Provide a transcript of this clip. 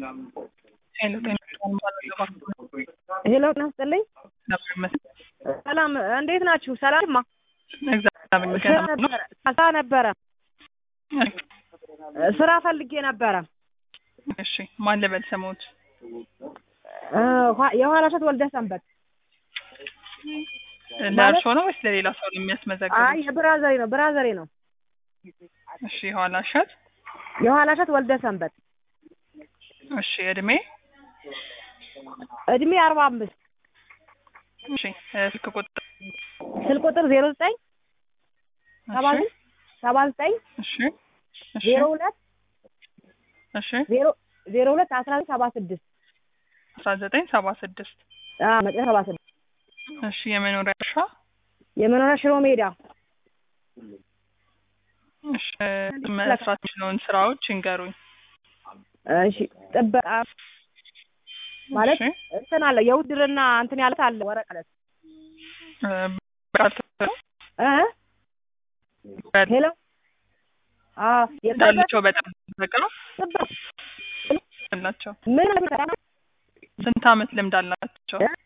ሄሎ ጤና ይስጥልኝ። ሄሎ ጤና ይስጥልኝ። ነበር ይመስል ሰላም እንዴት ናችሁ? ሰላምማ እግዚአብሔር ይመስገን ስራ ነው። ነበረ ስራ ነበረ ስራ ፈልጌ ነበረ። እሺ ማን ልበል ስሙት? እ ኋ- የኋላ እሸት ወልደ ሰንበት። ለእርሶ ነው ወይስ ለሌላ ሰው ነው የሚያስመዘግቡት? አይ የብራዘሬ ነው ብራዘሬ ነው። እሺ የኋላ እሸት የኋላ እሸት ወልደ ሰንበት እሺ እድሜ እድሜ አርባ አምስት እሺ እ ስልክ ቁጥር ስልክ ቁጥር ዜሮ ዘጠኝ ሰባ እሺ ሰባ ዘጠኝ እሺ እሺ ዜሮ ሁለት እሺ ዜሮ ዜሮ ሁለት አስራ ዘጠኝ ሰባ ስድስት አስራ ዘጠኝ ሰባ ስድስት መጨረሻ ሰባ ስድስት እሺ የመኖሪያ እርሻ የመኖሪያ ሽሮ ሜዳ እሺ መስራት የሚችለውን ስራዎች ይንገሩኝ። እሺ ጥበቃ ማለት እሺ እንትን አለ የውድርና እንትን ያለት አለ ወረቀት እ በቃል ተሰሩ እ ሄሎ አዎ የጥበቃ እንዳላቸው በጣም በቃ ጥበቃ አላቸው። ምን ማለት ነው? ስንት አመት ልምድ አላቸው? እ?